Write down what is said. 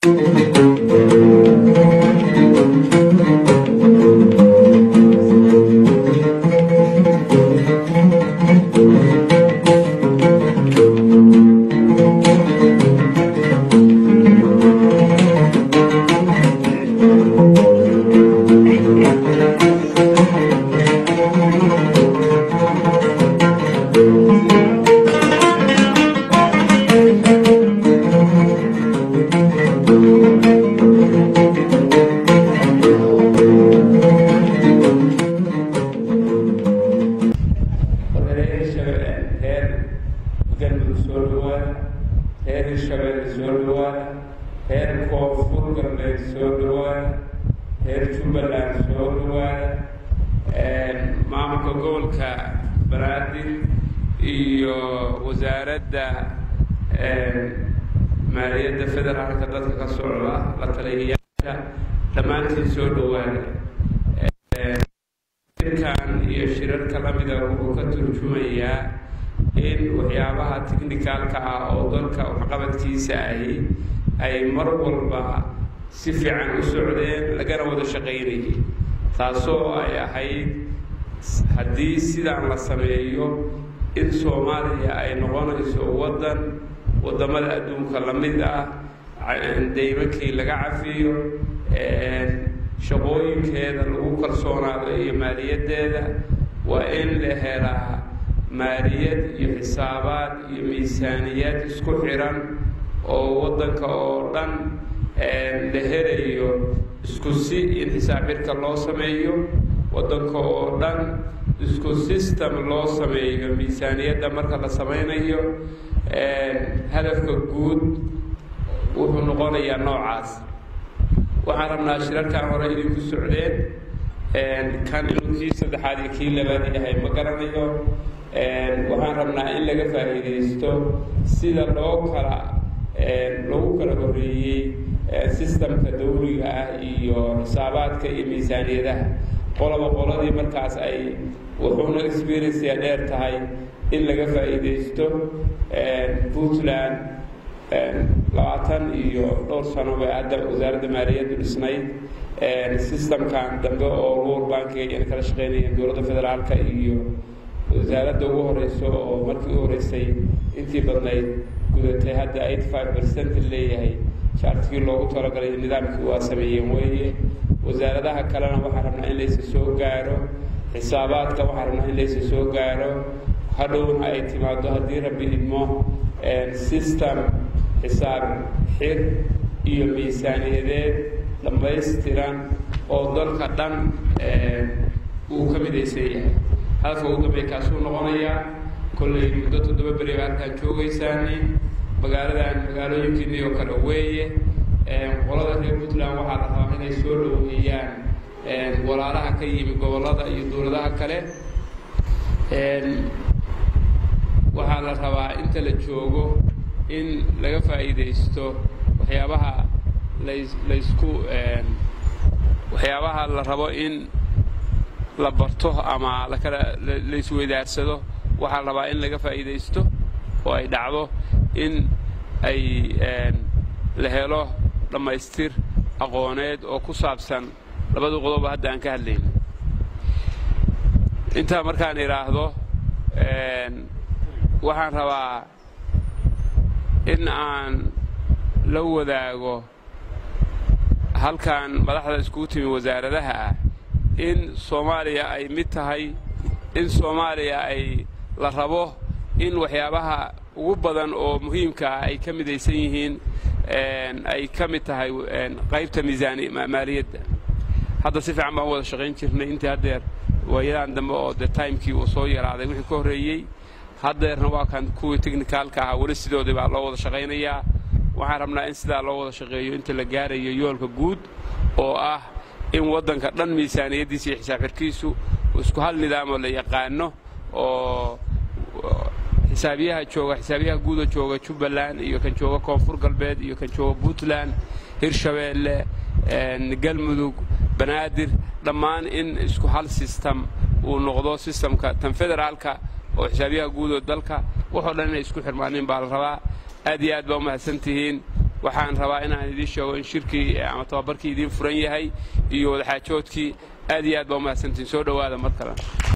reer galmudug soo dhawaada reer hirshabeelle soo dhawaada reer koonfur galbeed soo dhawaada reer jubbaland soo dhawaada maamulka gobolka banaadir iyo wasaaradda maaliyadda federaalka dadka ka socda la taliyayaasha dhammaantiin soo dhawaada shirkan iyo shirarka lamida wuxuu ka turjumayaa in waxyaabaha technicalka ah oo dalka waxqabadkiisa ahi ay mar walba si fiican u socdeen lagana wada shaqaynayay taasoo ay ahayd haddii sidaan la sameeyo in soomaaliya ay noqonayso waddan waddamada adduunka la mid ah deymankii laga cafiyo shaqooyinkeeda lagu kalsoonaado iyo maaliyaddeeda waa in la helaa maaliyad iyo xisaabaad iyo miisaaniyad isku xiran oo waddanka oo dhan la helayo isku si in xisaabxirka loo sameeyo waddanka oo dhan isku system loo sameeyo miisaaniyadda marka la samaynayo hadafka guud wuxuu noqonayaa noocaas waxaan rabnaa shirarkan hore idinku socdeen kan inuu kii saddexaad iyo kii labaad yahay ma garanayo waxaan rabnaa in laga faa'iidaysto sida loo kala lagu kala horreeyey sistamka dawliga ah iyo xisaabaadka iyo miisaaniyadaha qoloba qoladii markaas ay wuxuuna experienceya dheer tahay in laga faa'iidaysto puntland labaatan iyo dhowr sano bay hadda wasaaradda maaliyaddu dhisnayd systemkan dambe oo world bankiga ayna kala shaqeynayeen dowladda federaalka iyo wasaaradda ugu horeyso oo markii u horeysay intii badnayd gudatay hadda eighty five percent leeyahay shaartigii loogu talagalay nidaamkii waa sameeyeen weeye wasaaradaha kalena waxaan rabnaa in laysa soo gaaro xisaabaadka waxaan rabnaa in laysa soo gaaro hadhowna ay timaado haddii rabbi idmo system xisaab xir iyo miisaaniyadeed dhammaystiran oo dalka dhan uu ka midaysan yahay hadafka ugu dambey kaasuu noqonayaa kollay muddo toddoba beri ba halkaan joogaysaani magaaladan magaalooyinkiinii oo kale weeye qolada reer puntland waxaa la rabaa inay soo dhoweeyaan walaalaha ka yimi gobollada iyo dowladaha kale waxaa la rabaa inta la joogo in laga faa'iidaysto waxyaabaha las laysku waxyaabaha la rabo in la barto ama lakala laisweydaarsado waxaa la rabaa in laga faa'iidaysto oo ay dhacdo in ay la helo dhammaystir aqooneed oo ku saabsan labada qodoba hadda aan ka hadlayno intaa markaan idhaahdo waxaan rabaa in aan la wadaago halkan madaxda iskugu timi wasaaradaha ah in soomaaliya ay mid tahay in soomaaliya ay la rabo in waxyaabaha ugu badan oo muhiimka ah ay ka midaysan yihiin ay ka mid tahay qaybta miisaani maaliyadda hadda si fiican baan wada shaqayn jirnay intii haddeer waayadan dambe oo de timekii uu soo yaraaday wixii ka horreeyey haddeerna waa kan kuwii technicaalka ahaa weli sidoodii baa loo wada shaqaynayaa waxaan rabnaa in sidaa loo wada shaqeeyo inta la gaarayo yoolka guud oo ah in waddanka dhan miisaaniyaddiisa iyo xisaab xirkiisu isku hal nidaamoo la yaqaano oo xisaabiyaha jooga xisaabiyaha guuda jooga jubbaland iyo kan jooga koonfur galbeed iyo kan jooga puntland hirshabeelle galmudug banaadir dhammaan in isku hal sistem uu noqdo sistamka tan federaalka oo xisaabiyaha guud oo dalka waxoo dhan inay isku xirmaanin baa la rabaa aad iyo aad baa u mahadsan tihiin waxaan rabaa inaan idiin sheego in shirkii ama tababarkii idiin furan yahay iyo wadaxaajoodkii aad iyo aad baa umahadsantiin soo dhowaada mar kale